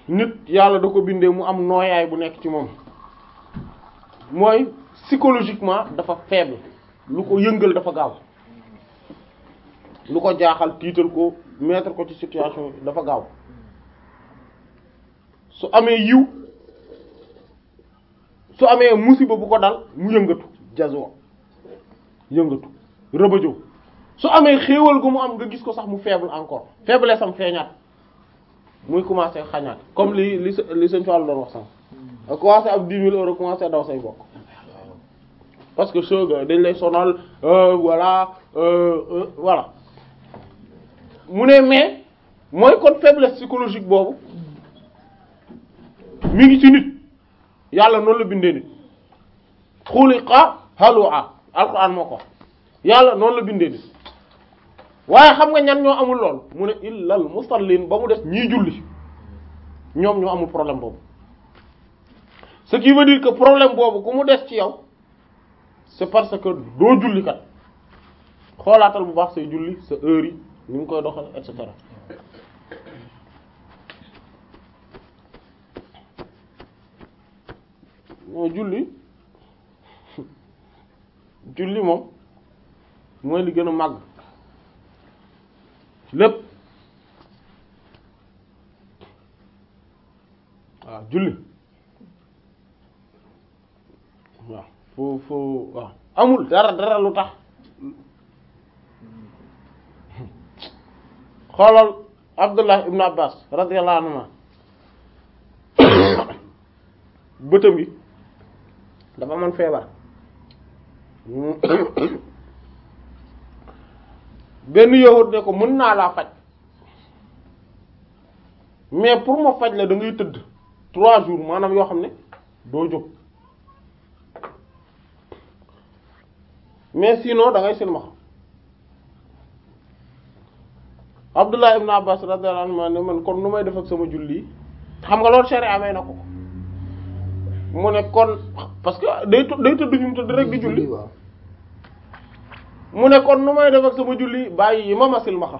nit yàlla da ko bindee mu am nooyaay bu nekk ci moom mooy psychologiquement dafa faible lu ko yëngal dafa gaaw lu ko jaaxal tiital ko mettre ko ci situation dafa gaaw su amee yiw su amee musiba bu ko dal mu yëngatu jazo yëngatu rëbëjëw su amee xéewal gu mu am nga gis ko sax mu faible encore faiblesse am feeñaat muy commencer xañaat comme li li li sëñ Fall doon wax sax a commencé ab dix mille euros commencé daw say bokk parce que sooga dañ lay sonal voilà voilà mu ne mais mooy kon faiblesse psychologique boobu mi ngi ci nit yàlla noonu la bindee nit xuliqa halua alquran moo ko yàlla noonu la bindee nit waaye xam nga ñan ñoo amul lool mu ne illal musallin ba mu des ñii julli ñoom ñoo amul problème boobu ce qui veut dire que problème boobu ku mu des ci yow c'est parce que doo julli kat xoolaatal bu baax say julli sa heure yi ni nga koy doxal et cetera moo julli julli moom mooy li gën a màgg lépp waaw julli waaw foo foo waaw amul dara dara lu tax xoolal Abdullah ibn Abbas radiyallahu anhuma bëtam gi dafa amoon feebar benn yowut ne ko mën naa laa faj mais pour ma faj la da ngay tëdd trois jours maanaam yoo xam ne doo jóg mais sinon da ngay silmaxa Abdullah ibn Abbas radiyallahu anhu ne man kon nu may def ak sama julli xam nga loolu sharia amee na ko mu ne kon parce que day day tëdd fi mu tëdd rek di julli mu ne kon nu may def ak sama julli bàyyi yi ma ma silmaxa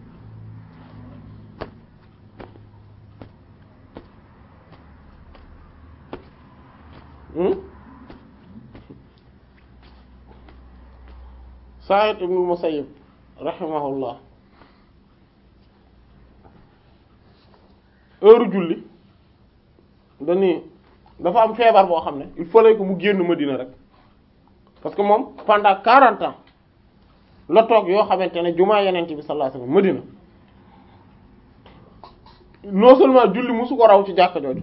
Sa'id ibn Musayyib rahimahullah heure julli dañuy dafa am feebar boo xam ne il fallait que mu génn Madina rek parce que moom pendant quarante ans la toog yoo xamante ne jumaa yeneen bi sallallahu alayhi wasallam Madina non seulement julli musu ko raw ci jàkka jooju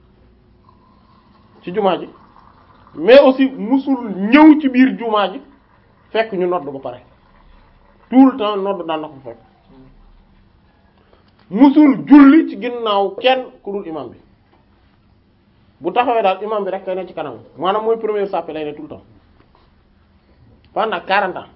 ci jumaa ji mais aussi musul ñëw ci biir jumaa ji fekk ñu nodd ba pare tout le temps nodd daan na ko fekk musul julli ci ginnaaw kenn ku dul imam bi bu taxawee daal imam bi rek kay ne ci kanam maanaam mooy première sàppe lay ne tout le temps pendant quarante ans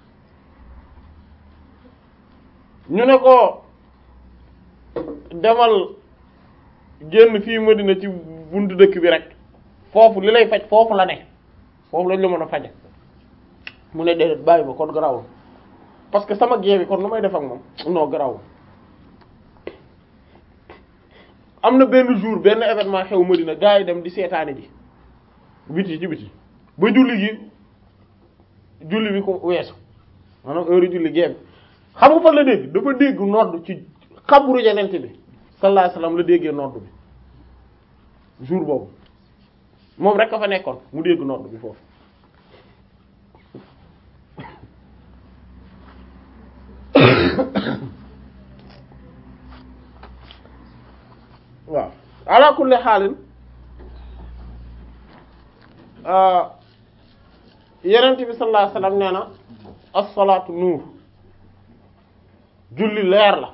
ñu ne ko demal génn fii Madina ci buntu dëkk bi rek foofu li lay faj foofu la ne foofu lañ la mën a faje mu ne déedéet bàyyi ba kon garawul parce que sama gée bi kon nu may def ak moom non garawul am na benn jour benn événement xew Madina gars yi dem di seetaani ji biti ci biti ba julli gi julli bi ko weesu maanaam heure julli gée bi xam nga fan la dégg dafa dégg nodd ci xabru yenente bi sallallahu alayhi wasallam la déggee nodd bi jour boobu moom rek a fa nekkoon mu dégg nodd bi foofu waaw ala kulli xaalin yenente bi sallallahu alayhi wasallam nee na as-salaatu nuur julli leer la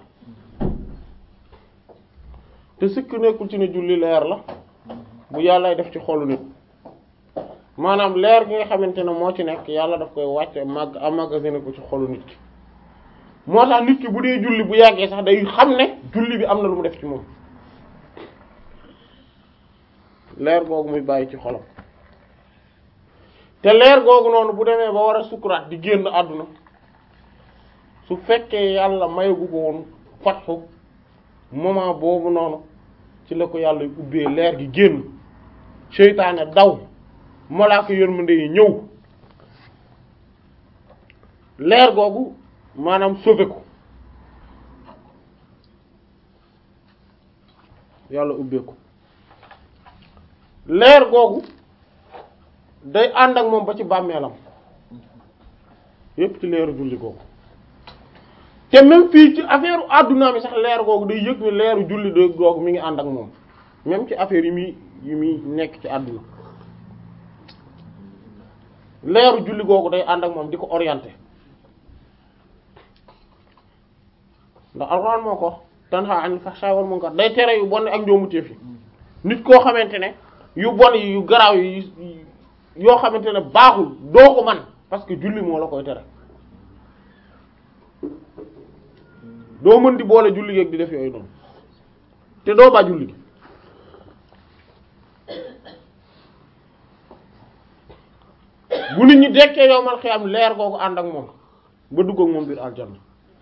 te sikk nekkul ci ne julli leer la bu yàllay def ci xolu nit maanaam leer gi nga xamante ne moo ci nekk yàlla daf koy wàcce mag amagasiné ko ci xolu nit ki moo tax nit ki bu dee julli bu yàggee sax day xam ne julli bi am na lu mu def ci moom leer googu muy bàyyi ci xolam te leer googu noonu bu demee ba war a sukuraat di génn àdduna su fekkee yàlla mayagu ko woon fatxu moment boobu noonu ci la ko yàlla ubbee leer gi génn seytaane daw malaaka yërmande yi ñëw leer googu maanaam sauvé ko yàlla ubbee ko leer googu day ànd ak moom ba ci bàmmeelam yépp ci leeru julli googu te même fii ci affaire adduna mi sax leer googu day yëg ne leeru julli de googu mi ngi ànd ak moom même ci affaire yi muy yi muy nekk ci àdduna leeru julli googu day ànd ak moom di ko orienté ndax alxuraan moo ko tanha anil fahsha'i wal munkar day tere yu bon ak njoomuteef yi nit koo xamante ne yu bon yi yu garaaw yi yoo xamante ne baaxul doo ko man parce que julli moo la koy tere doo mën di boole julli gi ak di def yooyu noonu te doo ba julli gi bu nit ñi dekkee yow mal xiyam leer googu ànd ak moom ba dugg ak moom biir aljanna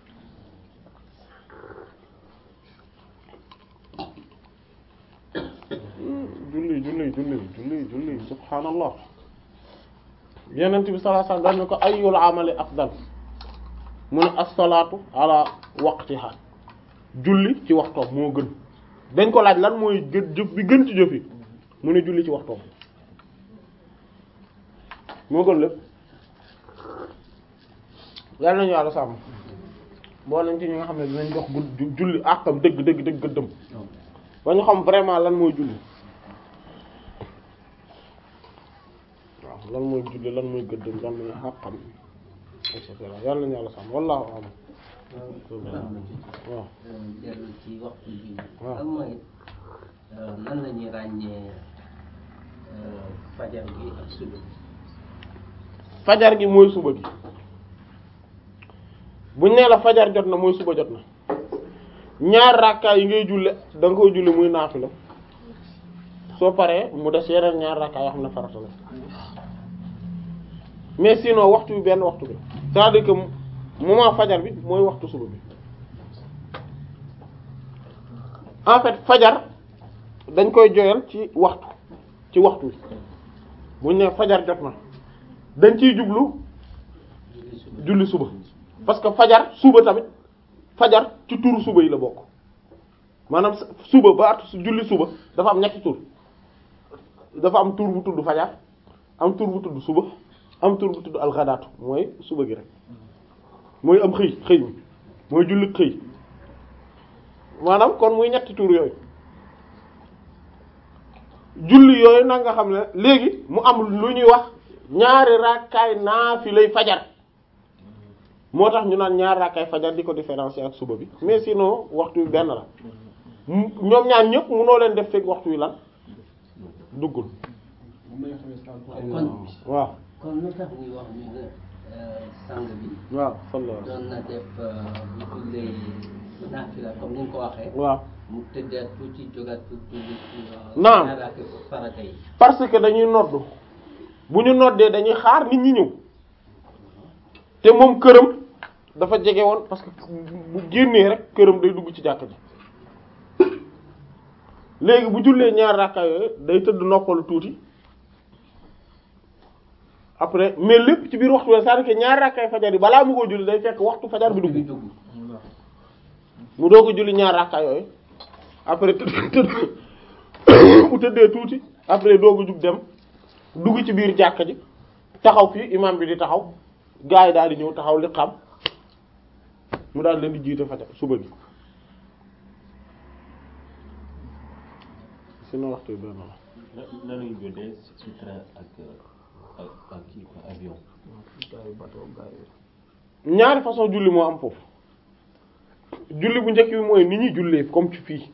julli julli julli julli julli subhaanallah yenent bi sallallahu alayhi wasallam dañ ne ko ayyul amali afdal mu ne as-salaatu ala waqtiha julli ci waxtoom moo gën dañ ko laaj lan mooy gën jëf bi gën ci jëf yi mu ne julli ci waxtoom moo gën lépp yàlla nañu yàlla sàmm boo nañ ci ñi nga xam ne dinañ jox gu julli àqam dëgg dëgg dëgg gëddëm ba ñu xam vraiment lan mooy julli waaw lan mooy julli lan mooy gëddëm lan mooy àqam et cetera yàlla nañu yàlla sàmm wallahu a'lam waaw dellu ci waxtu bi waaw. am mooy nan la ñuy ràññee fajar gi ak suba fajar gi mooy suba gi buñ nee la fajar jot na mooy suba jot na ñaar rakkaay yi ngay julle da nga koy julli muy naafila soo paree mu des yeneen ñaar rakkaay yoo xam ne farata la mais sinon waxtu bi benn waxtu bi c'est-à-dire que moment fajar bi mooy waxtu suba bi en fait fajar dañ koy joyal ci waxtu ci waxtu bi buñ nee fajar jot na dañ ciy jublu julli suba julli suba parce que fajar suba tamit fajar ci turu suba yi la bokk maanaam s- suba ba at julli suba dafa am ñetti tur dafa am tur bu tudd fajar am tur bu tudd suba am tur bu tudd alxadaatu mooy suba gi rek mooy am xëy xëy mi mooy julli xëy maanaam kon muy ñetti tur yooyu julli yooyu nag nga xam ne léegi mu am lu ñuy wax ñaari rakkaay naafilay fajar moo tax ñu naan ñaari rakkaay fajar di ko différencier ak suba bi mais sinon waxtu wi benn la mu- ñoom ñaar ñëpp munoo leen def fekk waxtu wi lan duggul kon waaw kon lu tax ñuy wax ñu ne sang bi waaw sallallahu doon na def bu jullee naafila comme ni nga ko waxee waaw mu tëddaat tuuti jógaat pour julli Naam. ñaaraat farata yi parce que dañuy noddu bu ñu noddee dañuy xaar nit ñi ñëw te moom këram dafa jege woon parce que bu génnee rek këram day dugg ci jàkk ji léegi bu jullee ñaar rakka yooyu day tëdd noppalu tuuti après mais lépp ci biir waxtu la c'est-à-dire que ñaar rakkay fajar yi balaa mu ko julli day fekk waxtu fajar bi julli dugg dugg mu doog a julli ñaar rakka yooyu après tëdd tëdd mu tëddee tuuti après doog a jug dem dugg ci biir jàkka ji taxaw fii imam bi di taxaw gars yi daal di ñëw taxaw li xam mu daal leen di jiite fajar suba gi sinon waxtu bi benn la nan lañu jotee ci train ak ak ak kii quoi avion. ñaari façon julli moo am foofu julli bu njëkk bi mooy ni ñuy jullee comme ci fii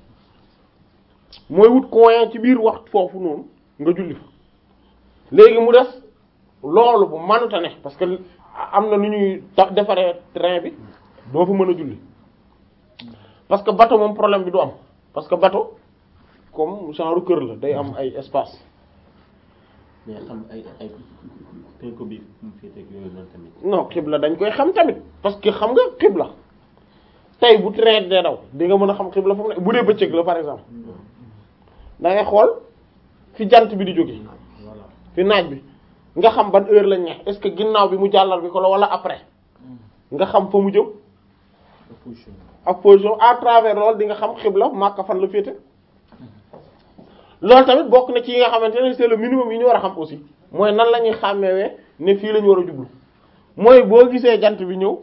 mooy wut coin ci biir waxtu foofu noonu nga julli fa léegi mu des loolu bu mënta ne parce que am na nu ñuy ta- defaree train bi doo fa mën a julli parce que bateau moom problème bi du am parce que bateau comme genre kër la day am ay espace mais xam ay ay penku bi fu mu féetee ak yooyu noonu tamit. non xibla dañ koy xam tamit parce que xam nga xibla tey bu traite dee daw di nga mën a xam xibla fu mu ne bu dee bëccëg la par exemple da ngay xool fi jant bi di jóge fi naaj bi nga xam ban heure lañ ne est-ce que ginnaaw bi mu jàllar bi ko la wala après nga xam fa mu jëm ak position à travers loolu di nga xam xibla Makka fan la féete loolu tamit bokk na ci yi nga xamante ne c'est le minimum yi ñu war a xam aussi mooy nan la ñuy xàmmewee ne fii la ñu war a jublu mooy boo gisee jant bi ñëw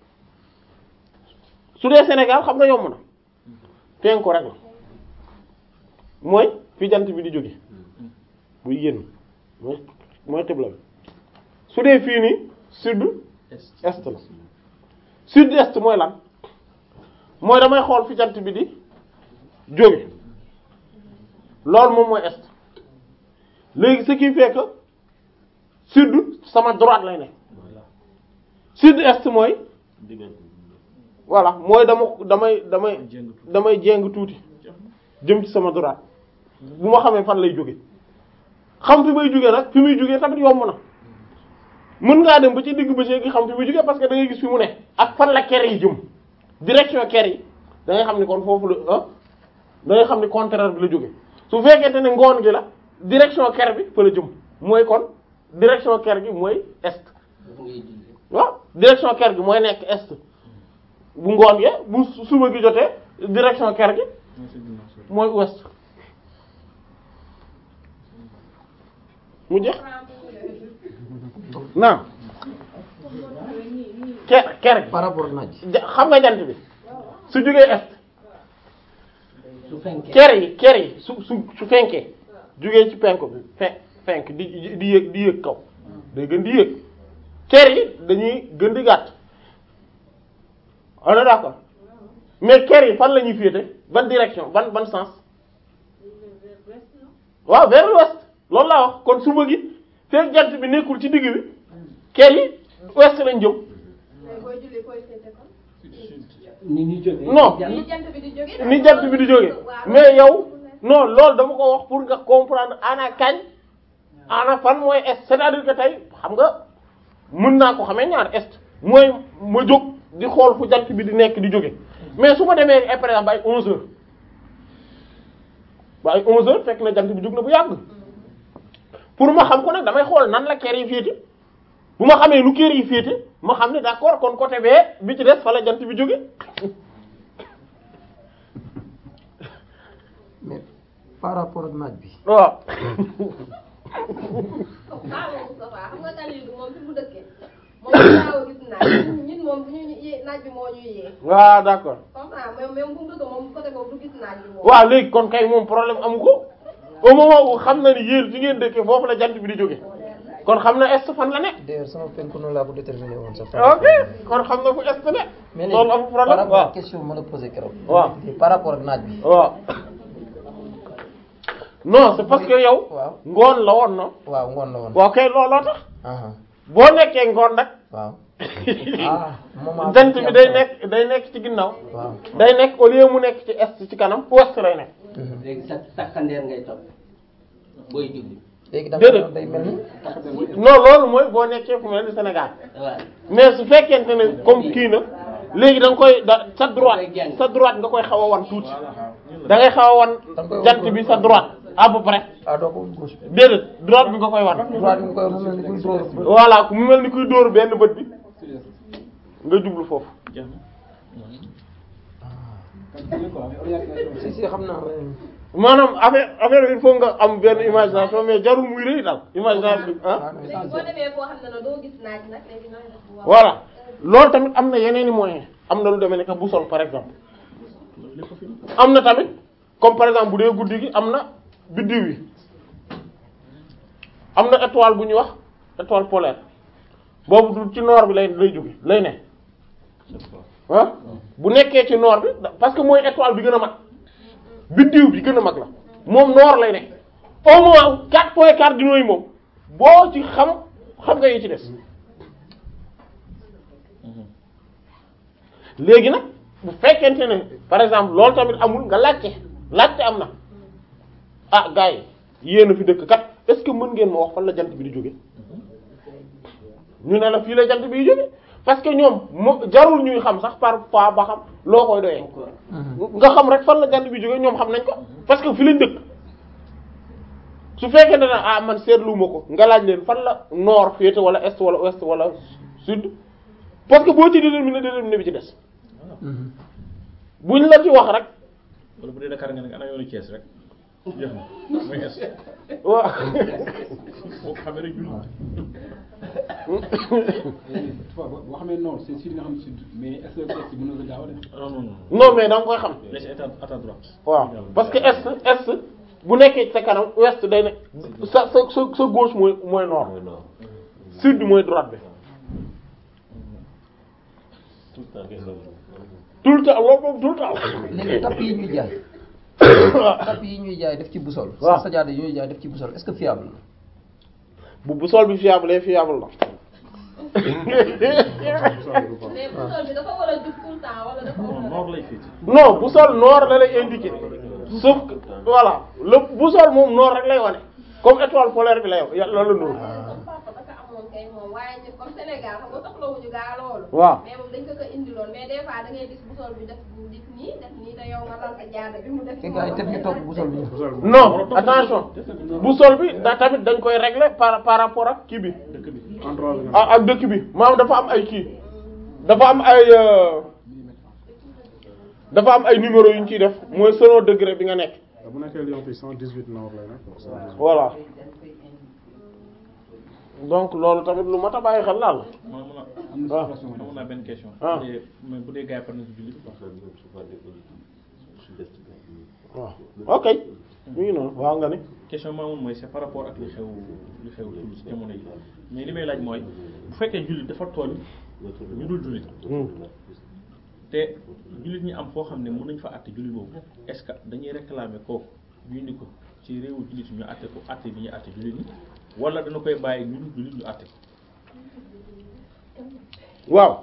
su dee Sénégal xam nga yomb na penku rek la mooy fi jant bi di jóge buy génn mooy mooy xibla bi su dee fii nii sud est la sud est mooy lan mooy damay xool fi jant bi di jóge loolu moom mooy est léegi ce qui fait que sud sama droite lay ne sud est mooy voilà mooy dama damay damay damay jéng tuuti jëm ci sama droite bu ma xamee fan lay jóge xam fi may jóge nag fi muy jóge tamit yomb na mën ngaa dem ba ci digg ba gi xam fi muy jóge parce que da ngay gis fi mu ne ak fan la ker yi jëm direction ker yi da ngay xam ni kon foofu la ah da ngay xam ni contraire bi la jóge su fekkente ne ngoon gi la direction ker bi fa la jëm mooy kon direction ker gi mooy est waaw direction ker gi mooy nekk est bu ngoon ge bu suba gi jotee direction ker gi mooy ouest mu jeex naam ker ker gi par rapport naaj ja- xam nga jant bi su jógee est su fenkee ker yi ker yi su su su fenkee jógee ci penku bi fe fenk di di yëg di yëg kaw day gën di yëg ker yi dañuy gën di gàtt on est d'accord mais ker yi fan la ñuy féete ban direction ban ban sens waaw vers l'ouest loolu laa wax kon suba gi fekk jant bi nekkul ci digg bi ker yi ouest lañ jëm booy julli koy seete kon. ni ñu jógee Non. jant- ni jant bi di jóge. ni jant bi di jóge mais yow non loolu dama ko wax pour nga comprendre ana kañ ana fan mooy est c'est-à-dire que tey xam nga mën naa ko xamee ñaar est mooy ma jóg di xool fu jant bi di nekk di jóge mais su ma demee eh, par exemple ay 11 heures ba ay 11 heures fekk na jant bi jóg na bu yàgg pour ma xam ko nag damay xool nan la kër yi féete bu ma xamee nu kër yi féete ma xam ne d'accord kon côté bee bi ci des fa la jant bi jóge mais par rapport ak naaj bi waaw waaw Moustapha xam nga Khalil moom fi mu dëkkee moom daaw a gis naaj ñun moom bu ñu yee naaj bi moo ñuy yee waaw d'accord comprends même même bu mu dëkk moom côté boobu du gis naaj bi moom. waaw léegi kon kay moom problème amu ko au moment où xam na ni yéen fi ngeen dëkkee foofu la jant bi di jóge kon xam na est fan la ne d'ailleurs sama penku noonu laa ko déterminé woon sax ok kon xam na fu est ne mais loolu léegi amul par problème rapport waaw ak question bi ma la posé keroog waaw par rapport ak naaj bi waaw non c'est parce que yow waaw ngoon la woon na waaw ngoon la woon waaw kay looloo tax aha boo nekkee ngoon nag waaw ah moment jant bi day nekk day nekk ci ginnaaw waaw day nekk au lieu mu nekk ci est ci kanam ouest lay nekk mhm. léegi sa takkandeer ngay topp booy julli léegi da Déedéet. day mel ni non loolu mooy boo nekkee fu mel ni Sénégal waaw mais su fekkente ne comme kii na léegi da nga koy da sa droite sa droite nga koy xaw a wan tuuti da ngay xaw a wan Da nga koy wan jant bi sa droite à peu près ah doo ko woon gauche bi déedéet droite bi nga koy wan droite bi nga koy mu mel ni kuy dóor voilà mu mel ni kuy dóor benn bët bi nga jublu foofu si si xam naa maanaam affaire affaire bi il faut nga am benn imagination mais jarul muy rëy daal imagination bi ah léegi boo demee foo xam ne ne doo gis naaj nag léegi nooy def bu voilà loolu tamit am na yeneen i moyens am na lu demee ne que boussole par exemple am na tamit comme par exemple bu dee guddi gi am na biddiw yi am na étoile bu ñuy wax étoile polaire boobu du ci nord bi lay lay jóge lay ne ah bu nekkee ci nord bi da- parce que mooy étoile bi gën a mag biddiw bi gën a mag la moom nord lay ne au moins quatre points cardinaux yi moom boo ci xam xam nga yi ci des léegi nag bu fekkente ne par exemple loolu tamit amul nga laajte laajte am na ah gars yi yéen a fi dëkk kat est-ce que mën ngeen ma wax fan la jant bi di jóge ñu ne la fii la jant bi di jóge parce que ñoom mo jarul ñuy xam sax parfois ba xam loo koy doyee nga xam rek fan la jant bi jógee ñoom xam nañ ko parce que fi lañ dëkk su fekkee ne ah man seetluwuma ko nga laaj leen fan la nord féete wala est wala ouest wala sud parce que boo ci déterminé déterminé bi ci des buñ la ci wax rek wala bu dee Dakar nga ne ana yoonu Thiès rek jeex na mooy es waaw boo ko xamee rek julli fois boo boo xamee nord c'est sud nga xam sud mais est-ce que est mën na ko jaawale. non non non non mais da nga koy xam laisse état à ta droite waaw parce que est est bu nekkee ci sa kanam ouest day ne sa sa sa sa gauche mooy mooy nord mooy non sud mooy droite bi tout le temps question tout le temps loolu moom tout le temps léegi tapp yi ñuy jaay tapp yi ñuy jaay def ci busol waaw sajaada yi ñuy jaay def ci busol est-ce que fiable la bu bu sol bi fiable est fiable la mais bu sol bi dafa war a jub tout le temps wala dafa war non a. nord lay féete non bu sol nord la lay indiquer sauf que voilà le bu sol moom nord rek lay wane comme étoile polaire bi lay yàlla la nuru comme papa dafa amoon kay moom waaye ñun comme Sénégal xam nga soxlawuñu gaa loolu. waaw mais moom dañ ko ko indiloon mais des fois da ngay gis bu sol bi def bu def nii def nii te yow nga lal sa jaada bi mu def. te gars yi teg ñu topp busol bi non attention bu sol bi da tamit dañ koy régler par par rapport ak kii bi dëkk bi endroit bi ak ak dëkk bi maanaam dafa am ay kii dafa am ay euh, dafa am ay numéro yu ñu ciy def mooy selon degré bi nga nekk bu nekkee Lyon fii 118 nord lay nekk. voilà donc loolu tamit lu mat a bàyyi xel laal ma mën a am na waaw. situation amoon naa benn question Ah. bu dee mais bu dee gars yi par exemple julli parce que ñoom souvent des sud-est bi. waaw ok mi ngi noonu waaw nga ni question bi ma amoon mooy c'est par rapport ak li xew li xew ci jamono yi mais li may laaj mooy bu fekkee jullit dafa tooñ ñu dul jullit te jullit ñi am foo xam ne mën nañ fa àtte jullit boobu est-ce que dañuy réclamer kooku ñu indi ko ci réewu jullit ñu àtte ko àtte bi ñuy àtte jullit ñi wala dana koy bàyyi ñu dul jullit ñu àtte ko waaw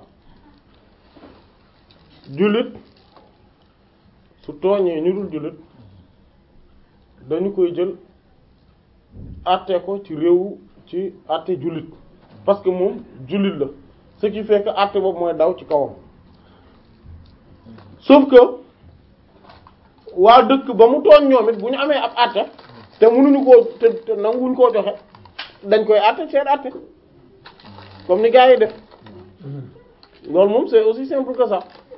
jullit su tooñee ñu dul jullit dañu koy jël àtte ko ci réew ci àtte jullit parce que moom jullit la ce qui fait que àtte boobu mooy daw ci kawam sauf que waa dëkk ba mu tooñ ñoom it bu ñu amee ab àtte te mënuñu koo te te nanguwuñ koo joxe dañ koy àtte seen àtte comme ni gars yi def loolu moom c'est aussi simple que ça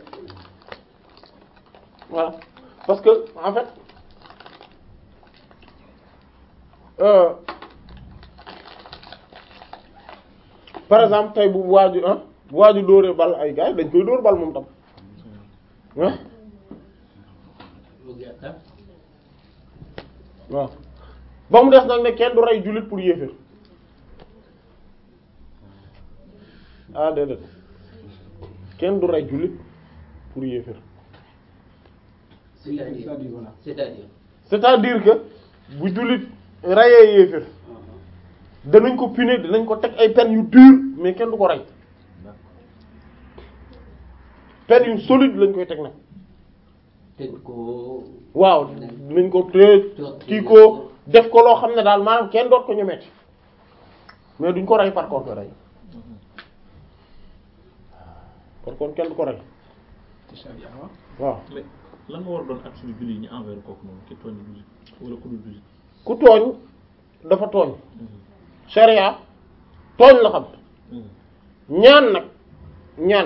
voilà parce que en fait euh, par exemple tey bu waaju ah bu waaju dóoree bal ay gars yi dañ koy dóor bal moom tam ah waaw ba mu des nag ne kenn du rey jullit pour yéeféer ah déedéet kenn du rey jullit pour yéeféer C'est-à-dire C'est-à-dire, voilà. c'est-à-dire c'est-à-dire que bu jullit reyee yéeféer danañ ko punir danañ ko teg ay peines yu dur mais kenn du ko rey peines yu solide lañ koy teg nag tëj ko waaw dinañ ko tëj kii ko def ko loo xam ne daal maanaam kenn doot ko ñemeeti mais duñ ko rey par contre rey par contre kenn du ko rey ci charia waaw. waaw mais lan moo war a doon ak suñu jullit ñi envers kooku noonu ki tooñ jullit wala ku dul jullit ku tooñ dafa tooñ sharia tooñ la xam ñaan nag ñaan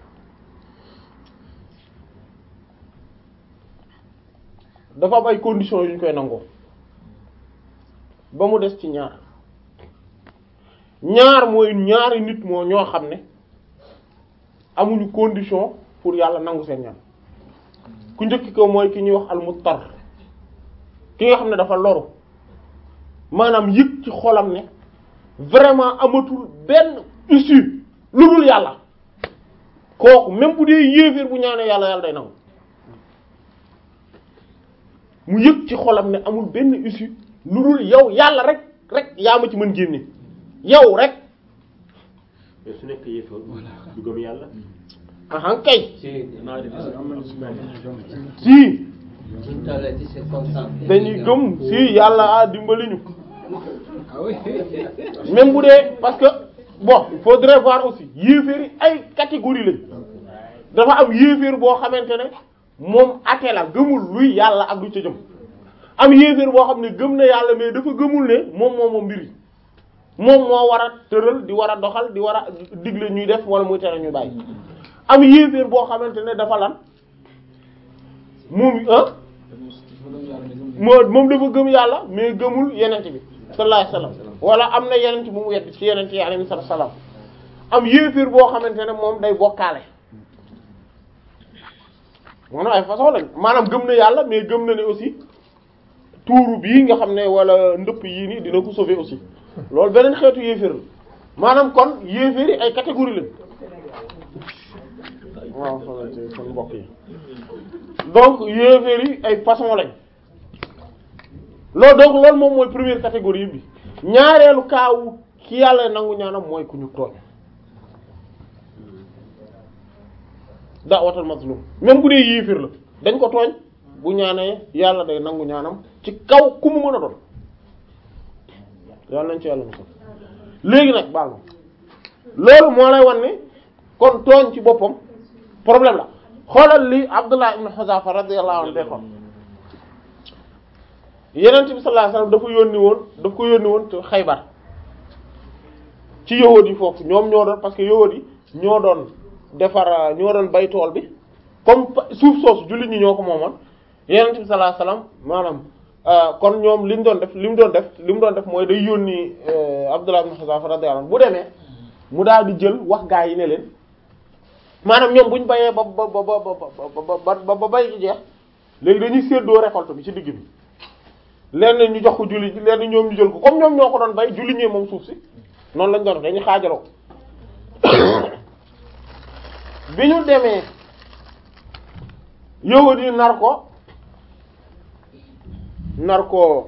dafa am ay conditions yu ñu koy nangoo ba mu des ci ñaar ñaar mooy ñaari nit moo ñoo xam ne amuñu condition pour yàlla nangu seen ñaan ku njëkk ko mooy ki ñuy wax almuttar ki nga xam ne dafa loru maanaam yëg ci xolam ne vraiment amatul benn issue lu dul yàlla kooku même bu dee yéeféer bu ñaanee yàlla yàlla day nangu mu yëg ci xolam ne amul benn issue lu dul yow yàlla rek rek yaa ma ci mën génne yow rek mais su nekk yéefar du gëm yàlla. ahan kay si naa def am nañu si benn gëm. si suñ tollee ci circonstance dañuy gëm si yàlla a dimbali ñu ah oui. même bu dee parce que bon il faudrait voir aussi yéeféer yi ay catégorie lañ dafa am yéeféer boo xamante ne moom athée la gëmul luy yàlla ak lu ca jëm am yéeféer boo xam ne gëm na yàlla mais dafa gëmul ne moom moo moom mbir yi moom moo war a tëral di war a doxal di war a digle ñuy def wala muy tere ñuy bàyyi am yéeféer boo xamante ne dafa lan moom ah moo moom dafa gëm yàlla mais gëmul yenent bi sallallahu alayhi wasallam wala am na yenent bu mu wedd ci yenent yi alayhi salaam am yéeféer boo xamante ne moom day bokkaale maanaam ay façon lañ maanaam gëm na yàlla mais gëm na ne aussi tuuru bii nga xam ne wala ndëpp yii nii dina ko sauver aussi loolu beneen xeetu yéeféer la maanaam kon yéeféer yi ay catégorie lañ waaw xamante kon mbokk yi donc yéeféer yi ay façon lañ loolu donc loolu moom mooy première catégorie bi ñaareelu kaawu ki yàlla nangu ñaanam mooy ku ñu tooñ da'watul mazlum même bu dee yéeféer la dañ ko tooñ bu ñaanee yàlla day nangu ñaanam ci kaw ku mu mën a doon yàlla nañ ci yàlla musal léegi nag baal ma loolu moo lay wan ne kon tooñ ci boppam problème la xoolal li Abdullah ibn Huzafa radiyallahu anhu defoon Yonent bi sallallahu alayhi wasallam dafa yónni woon daf ko yónni woon te Xaybar ci yahuud yi foofu ñoom ñoo doon parce que yahuud yi ñoo doon defar ñoo doon bay tool bi comme suuf soosu jullit ñi ñoo ko moomoon Yonent bi sallallahu alayhi wasallam maanaam kon ñoom li ñu doon def li mu doon def li mu doon def mooy day yónni Abdullah ibn Huzafa radiyallahu anhu bu demee mu daal di jël wax gaa yi ne leen maanaam ñoom bu ñu bayee ba ba ba ba ba ba bay ci jeex léegi dañuy séddoo récolte bi ci digg bi lenn ñu jox ko julli lenn ñoom ñu jël ko comme ñoom ñoo ko doon bay julli ñee moom suuf si noonu lañ doon def dañuy xaajaloo bi ñu demee yow di nar ko nar ko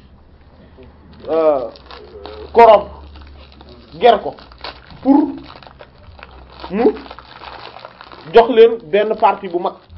korob ger ko pour mu jox leen benn partie bu mag